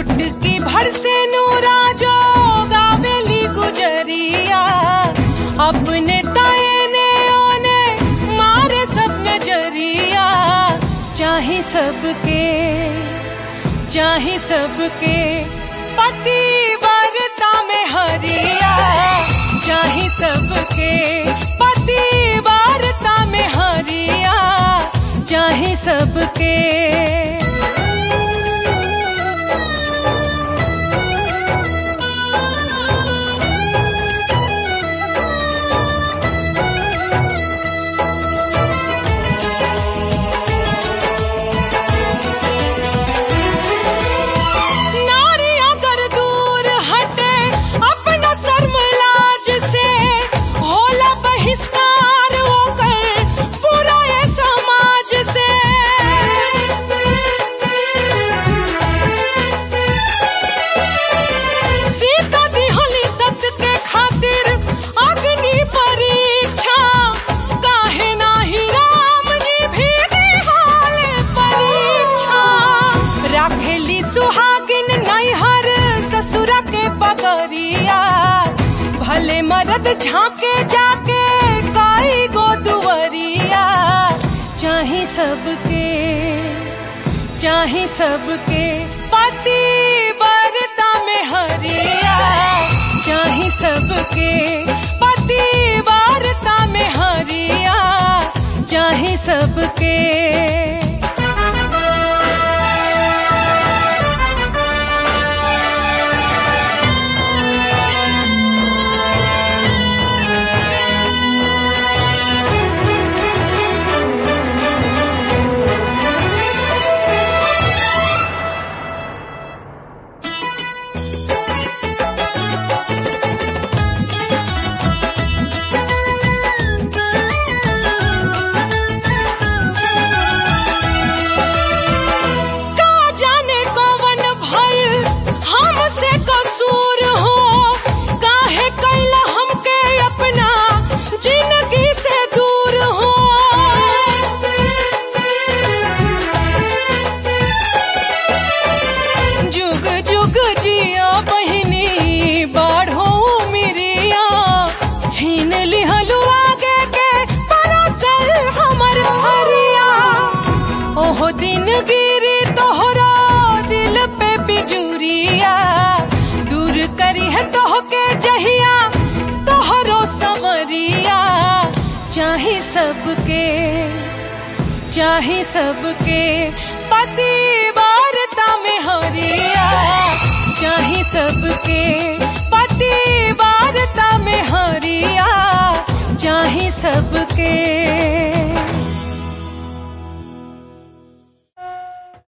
चुटकी भर से नूरा जो गावेली गुजरिया अपने ताए ने ओने मारे सब नजरिया चाहे सबके चाहे सबके पति वारता में हरिया चाहे सबके पति वारता में हरिया चाहे सबके नारी अगर दूर हटे अपना शर्मलाज से होला बहिष्कार होकर पूरा ये समाज से सीता दिहली सत्य के खातिर अग्नि परीक्षा काहे नाही राम जी भी दिहाले परीक्षा राखेली सुहागिन नैहर ससुरा के बगरिया भले मरद झांके जाके काई गो दुवरिया चाहे सबके चाहे सबके पति बरता में हरिया चाहे सबके पति वारता में हरिया चाहे सबके का जाने कौन भइल हमसे कसूर हो काहे कैला हमके अपना जिंदगी से दूर हो जुग जुग जिया बहिनी बाढ़ो मिरिया छीन लिहलु आगे के परासल हमर हरिया ओहो दिन गिरी तोहरा दिल पे बिजुरिया दूर करी है तोह के जहिया तोहरो समरिया चाहे सबके चाहे सबके पति वारता में हरिया चाहे सबके पति वारता में हरिया चाहे सबके